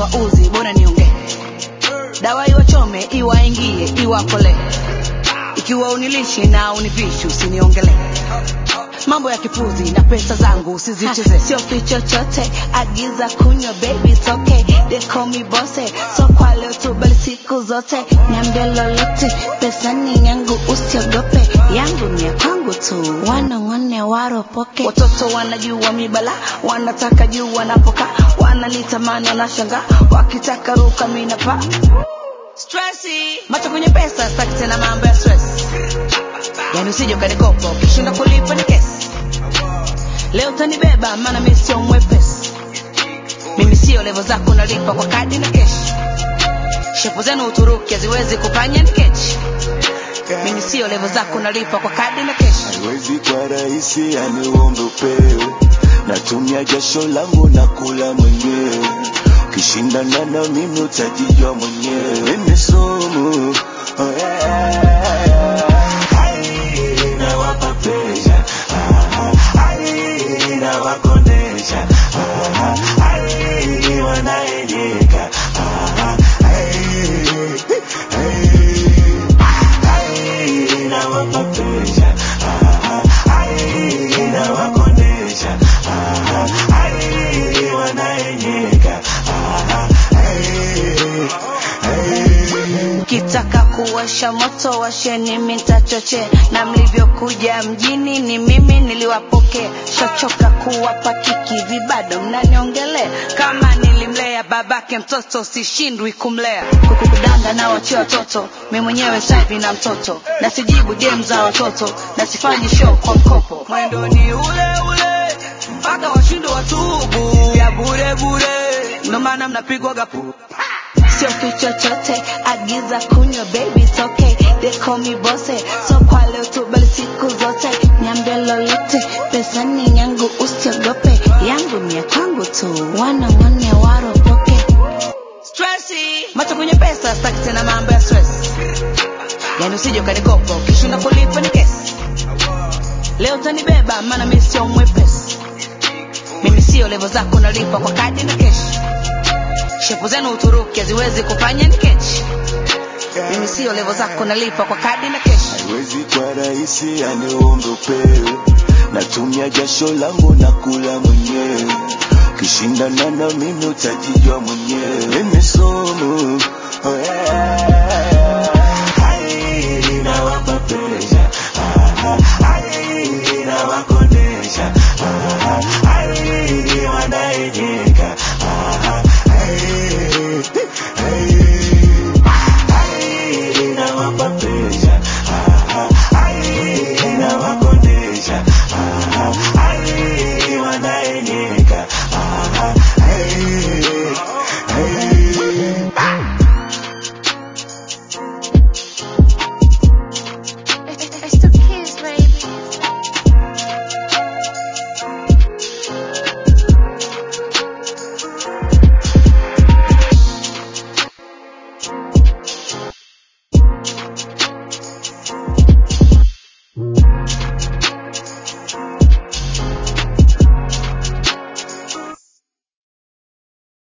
iwauzi bora niongee dawa iwachome iwaingie iwakole ikiwa unilishi na univishi usiniongele mambo ya kipuzi na pesa zangu usizicheze sio fi chochote agiza kunywa baby it's okay they call me bosse so kwa leo tu bali siku zote niambia lolote pesa ni yangu usiogope yangu ni ya kwangu tu wanong'one waropoke watoto wanajua mibala wanataka juu wanapoka wananitamani wanashanga wakitaka ruka minapa stresi macho kwenye pesa staki tena mambo ya stress yani usije ukanikopa ukishinda kulipa ni kesi leo utanibeba maana mi sio mwepesi mimi sio levo zako nalipa kwa kadi na keshi shepu zenu uturuki haziwezi kufanya ni kechi mimi sio levo zako nalipa kwa kadi na keshi haiwezi kwa rahisi yani uombe upewe natumia jasho langu na kula mwenyewe ukishindana na mimi utajijua mwenyewe ni sumu oh yeah. Ai, nawapa pressure. Ah, ai, nawakondesha. Ah, ai, wanaenyeka. Ah, ai, ai, ai, nawapa pressure. Ah, ai, nawakondesha. Ah, ai, wanaenyeka. Ah, ai, ai. kitaka kuwasha moto washeni mitachoche na mlivyokuja mjini ni mimi niliwapokea shachoka kuwapa kiki vibado mnaniongelea kama nilimlea babake mtoto sishindwi kumlea kukudanga na wachia watoto mi mwenyewe savi na mtoto na sijibu dem za watoto na sifanyi show kwa mkopo mwendo ni ule ule mpaka washindo watubu ya bure bure ndo maana mnapigwa gapu sio fi chochote agiza kunywa baby it's okay they call me bosse so kwa leo tu bali siku zote niambia lolote pesa ni yangu usiogope yangu ni ya kwangu tu wanong'one waropoke stresi macho kwenye pesa staki tena mambo ya stress yani usije ukanikopa ukishinda kulipa ni kesi leo utanibeba maana mi sio mwepesi mimi sio levo zako nalipa kwa kadi na keshi shepu zenu uturuki haziwezi kufanya ni kechi mimi sio levo zako nalipa kwa kadi na keshi haiwezi kwa rahisi yani uombe upewe natumia jasho langu na kula mwenyewe ukishindana na mimi utajijua mwenyewe ni sumu